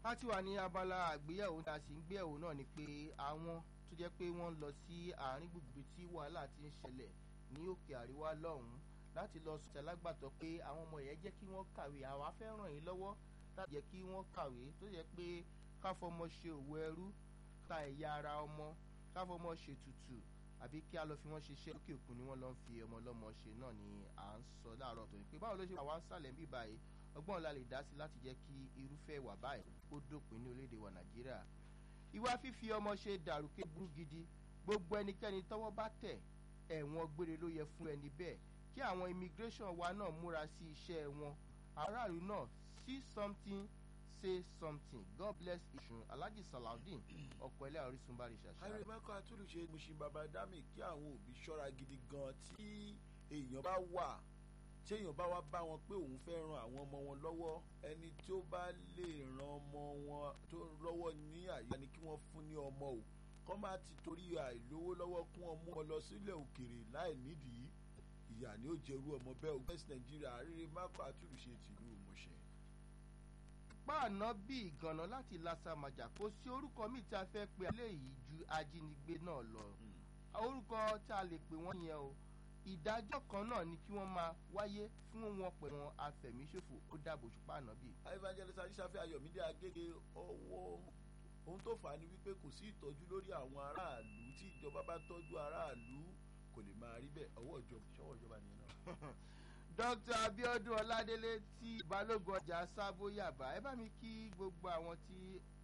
a ti wà ní abala àgbéyẹ̀wò tá a sì ń gbéyẹ̀wò náà ni pé àwọn tó jẹ́ pé wọ́n ń lọ sí àárín gbùngbùn tí wàhálà ti ń ṣẹlẹ̀ ní òkè àríwá lọ́hùn-ún láti lọ sọ alágbàtọ́ pé àwọn ọmọ yẹn jẹ́ kí wọ́n kàwé àwa fẹ́ ràn yín lọ́wọ́ láti jẹ́ kí wọ́n kàwé tó jẹ́ pé káfọmọ ṣe òwò ẹrú ta ẹ̀yà ara ọmọ káfọmọ ṣe tutù àbí kí a lọ fi wọ́n ṣiṣẹ́ lókè òkun ni wọ́n lọ ń fi ọmọ ọlọ́mọ ṣe náà ni à ń sọ láàárọ̀ tó ní pé báwo ló ṣe wà wá ń sàlẹ̀ bí báyìí ọgbọ́n la lè dá sí láti jẹ́ kí irúfẹ́ ìwà báyìí kó dópin ní orílẹ̀-èdè wa nàìjíríà ìwà fífi ọmọ ṣe dàrúkẹ́ burú gidi gbogbo ẹnikẹ́ni tọ́wọ́ bá tẹ̀ ẹ̀wọ̀n gbére ló yẹ fún ẹni bẹ́ẹ̀ kí àwọn immigration wa náà múra sí iṣẹ́ wọn aráàlú náà see something say something god bless isun alhaji salaudeen ọkọ ẹlẹ́ orísun bá rí ṣàṣà. harry michael atúlùṣe mushin baba dami kí àwọn òbí ṣọ́ra gidi gan tí èèyàn bá wà tí èèyàn bá wá bá wọn pé òun fẹ́ ran àwọn ọmọ wọn lọ́wọ́ ẹni tí ó bá lè ran ọmọ wọn tó lọ́wọ́ ní àyà ni kí wọ́n fún ní ọmọ o kọ́ má ti torí àìlówó lọ́wọ́ kún ọmú wọn lọ sílẹ̀ òkèrè láì nídìí ìyá ni ó jẹrú ọmọ bẹ́ẹ̀ o west nigeria harry michael atúlùṣe tìlú mushin páàná bí ìgànnà láti lásàmàjà kò sí orúkọ míì tí a fẹ́ pe eléyìí ju ajínigbé náà lọ orúkọ tí a lè pè wọ́n yẹn o ìdájọ́ kan náà ni kí wọ́n máa wáyé fún wọn pẹ̀lú wọn afẹ̀míṣòfò ó dàbò ṣùpá àná bí. evangelist ajíṣàfẹ́ ayọ̀mídé agége ọwọ́ ohun tó fà á ni wípé kò sí ìtọ́jú lórí àwọn aráàlú tí ìjọba bá tọ́jú aráàlú kò lè máa rí bẹ́ẹ̀ ọwọ́ ìjọba ìṣọwọ́ ìjọba nìyẹn náà. dr abiodun ọládélé tí balógun ọjà sábó yàbá ẹ bá mi kí gbogbo àwọn tí